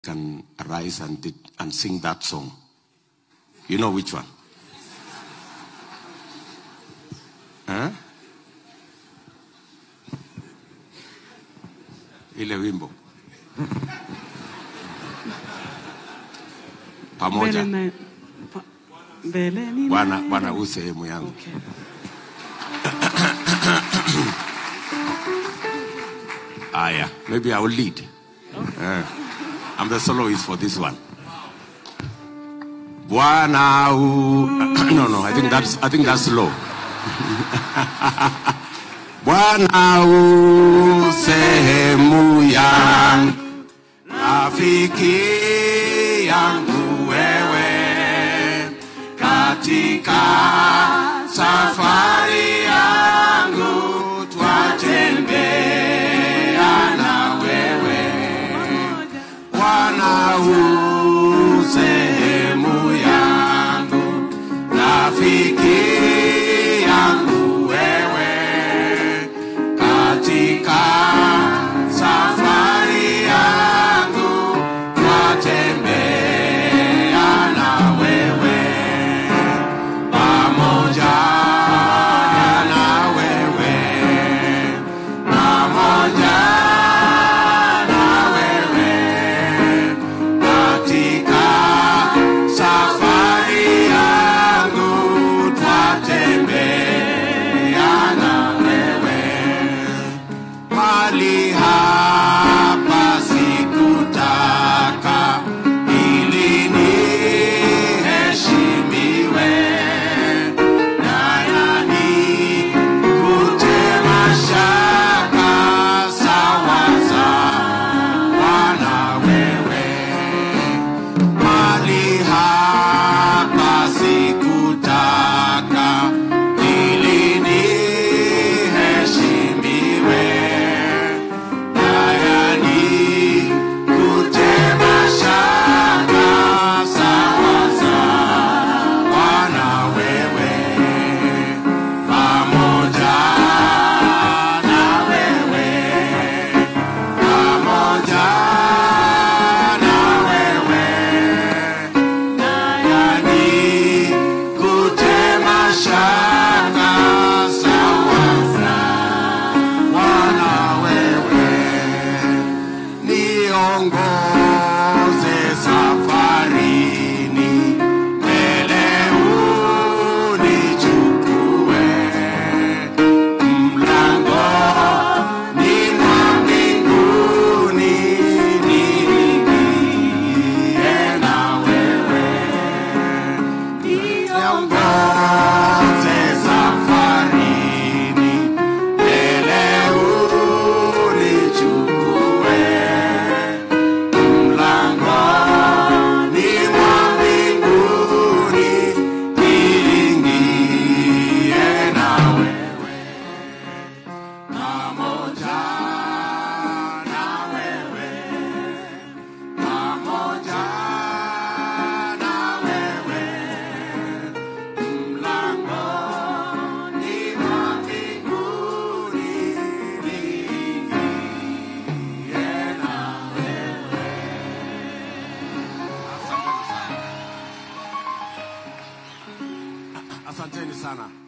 can arise and, did, and sing that song. You know which one? Huh? Ile wimbo pamoja. Mbele na- pa- mbeleni Bwana naye. Bwana, huu sehemu yangu. Okay. Aya, maybe I will lead. Eh, I'm the soloist for this one. Bwana u no no, I think that's I think that's low. Bwana u sehemu yangu, rafiki yangu wewe, katika safari yangu twatembea na wewe Bwana u sehemu yangu, rafiki yangu wewe, katika safari yangu twatembea na wewe, pamoja na wewe, pamoja na wewe katika safari yangu twatembea na wewe mali hapa sikutaka ili niheshimiwe nayani kutema shaka sawaza Bwana wewe mali hapa sikutaka ili niheshimiwe nayani kutema shaka sawaza Bwana wewe pamoja na wewe pamoja na wewe nayani kutema shaka sawaza Bwana wewe niongoze safarini mbele unichukue mlangoni mwa mbinguni niingie na wewe niongoze safarini mbele unichukue mlangoni mwa mbinguni niingie na wewe pamoja na wewe pamoja na wewe mlangoni mwa mbinguni niingie na wewe asanteni sana asanteni sana